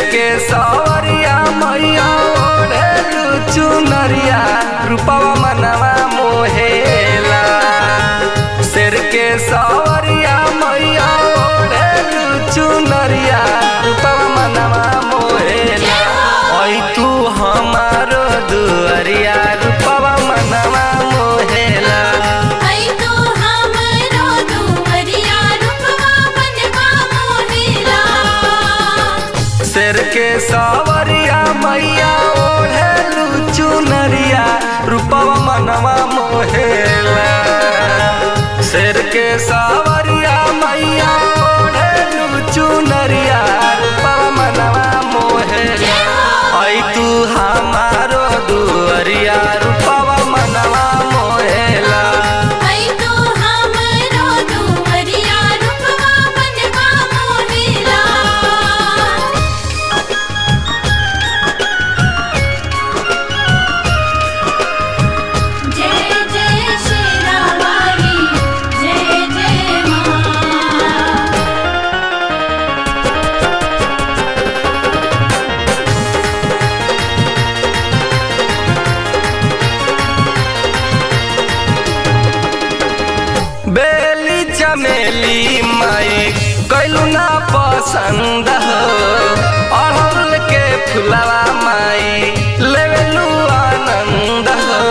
के सवरिया मैया ओढ़ेलु चुनरिया रूपवा मनवा मोहेला शेर के सवरिया मैया ओढ़ेलु चुनरिया रूपवा मनवा मोहेला ओई तू हमारो दुअरिया रूपवा मनवा मोहेला आई तो हमरो दुवरिया रूपवा बनवा मोहेला शेर के सवरिया मैया ओढ़ेलु चुनरिया रूपवा मनवा मोहेला शेर के सवरिया मैया ओढ़ेलु चुनरिया रूपवा मनवा मोहेला आई तू हमारो दुअरिया रूपवा मनवा मोहेला आई तो हमरो दुवरिया रूपवा बनवा मोहेला जय जय शेरावाली जय जय मां बेली चमेली माई कैलू ना पसंद हो अड़हुल के फुलवा माई लेवेलू आनंद हो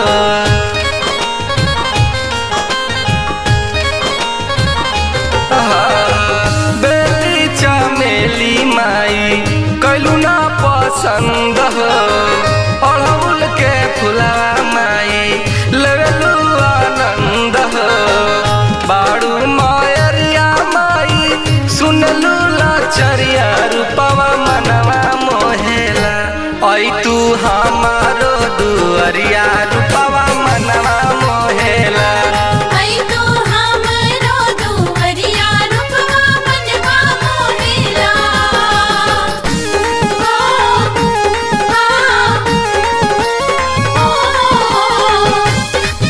बेली चमेली माई कैलू ना पसंद हो अड़हुल के फुलवा माई लेवेलू आनंद हो बाड़ू मायरिया माई सुनलू लाचरिया रूपवा मनवा मोहेला ऐ तू हमारो दुअरिया रूपवा मनवा मोहेला आई तो हमरो दुवरिया रूपवा बनवा मोहेला ओ ओ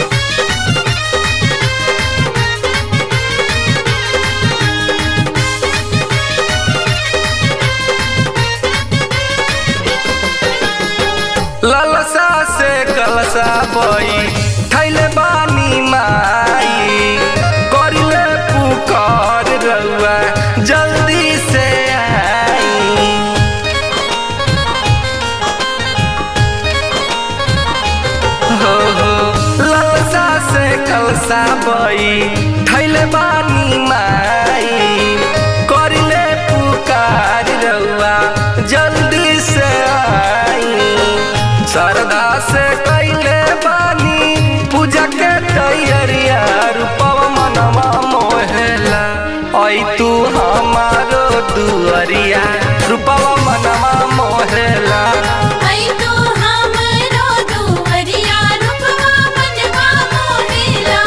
ललसा से कलसा बई थैले बानी माई करिले पुकार रउआ जल्दी से आई हो हो ललसा से कलसा बई थैले बानी माई करिले पुकार रउआ जल्दी से आई श्रद्धा से कैले बानी पूजा के तैयारिया रूपवा मनवा मोहेला ऐ तू हमारो दुअरिया रूपवा मनवा मोहेला आई तो हमरो दुवरिया रूपवा बनवा मोहेला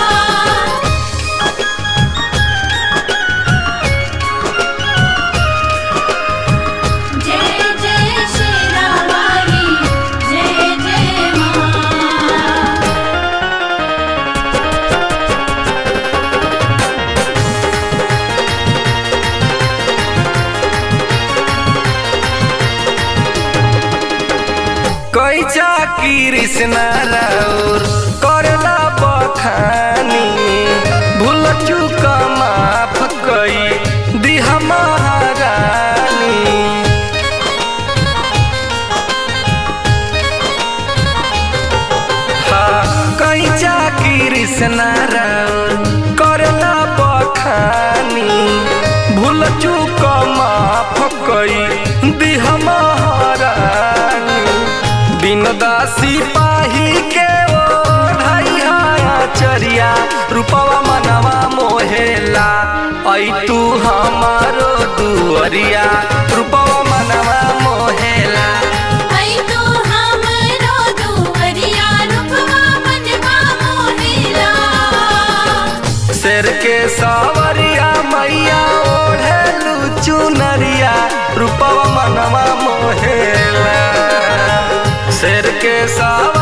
जय जय शेरावाली जय जय मां कैचा कृष्ण राउर करेला बखानी भूल चूक माफ कई दिहा महारानी हाँ, कैचा कृष्ण राउर करेला बखानी भूल चूक माफ कई दिहा महारानी बिन दासी पाही के ओ ढैया चरिया रूपवा मनवा मोहेला ऐ तू हमारो दुअरिया रूपवा मनवा मोहेला आई तो हमरो दुवरिया रूपवा बनवा मोहेला शेर के सवरिया मैया ओढ़ेलू चुनरिया रूपवा मनवा मोहेला शेर के सवरिया